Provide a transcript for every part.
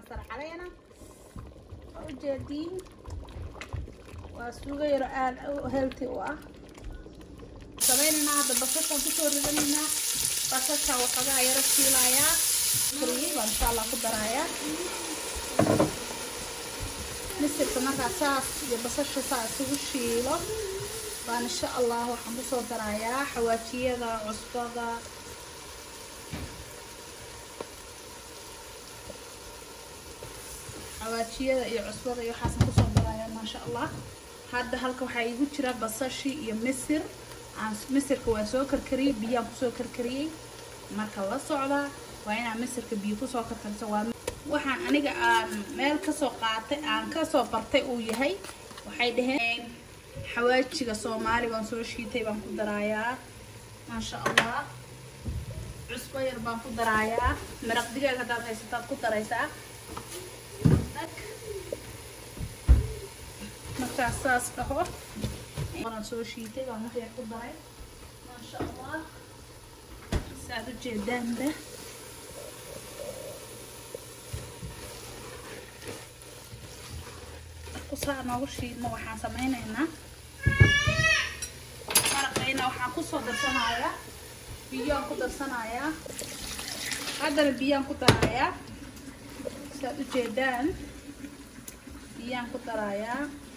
kamasar caleena waa ujeediin waa suugo yaro aad healthy u ah samaynaynaa hadda basashaan kusoo ridanaynaa basasha waxoogaa yaro shiilayaa kariyey baan insha allah ku darayaa misirka markaa saas iyo basasha saa isugu shiilo baan insha allah waxaan kusoo darayaa xawaajiyada cusbada xawaajiyada iyo cusbada iyo waxaasaan kusoo darayaa maasha allah hadda halka waxaa iigu jira basashi iyo misir aan misirka waa soo karkariyey biyaan kusoo karkariyey marka la socdaa waa inaa misirka biyo kusoo karkarisa waa waxaan aniga aan meel kasoo qaatay aan kasoo bartay uu yahay waxay dhaheen xawaajiga soomaali baan soo shiitay baan ku daraayaa maasha allah cusbo yar baan ku daraayaa maraq digaag haddaad haysataad ku daraysaa markaas saas dhaho waan soo shiitay baan wax yar ku daray maasha allah saad u jeedaanba kusaa noogu shiidno waxaan samaynaynaa maraqayna waxaan kusoo darsanayaa biyaan ku darsanayaa haddana biyaan ku darayaa saad u jeedaan biyaan ku darayaa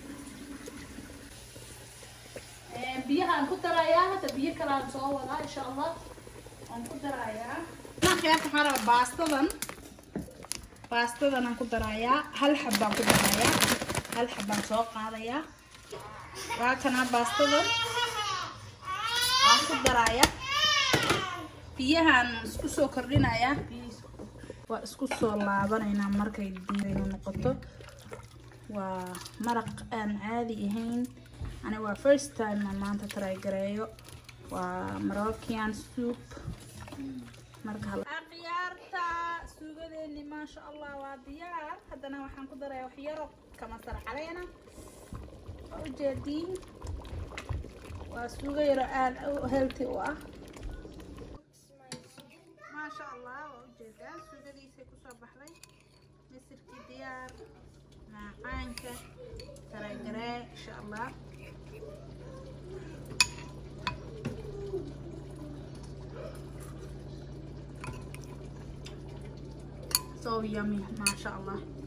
biyahaan ku darayaa hadda biyo kalaan soo wadaa insha allah waan ku darayaa khiyaarta waxaan rabaa baastadan baastadan aan ku darayaa hal xabbaan ku darayaa hal xabbaan soo qaadayaa waa kanaa baastadan waan ku darayaa biyahaan isku soo kordhinayaa waa isku soo laabanaynaa markay diidaynu noqoto waa maraq aan caadi ahayn ani waa first time aan maanta try gareeyo waa moroccan soup marka khiyaarta suugadeeni maasha allah waa diyaar haddana waxaan ku darayaa wax yaro kamasar caleena waa ujeediin waa suugo yaro aad healthy u ah maasha allah waa ujeedaa suugadiisay kusoo baxday misirkii diyaar maacaanka taragaree insha allah so yummy maasha allah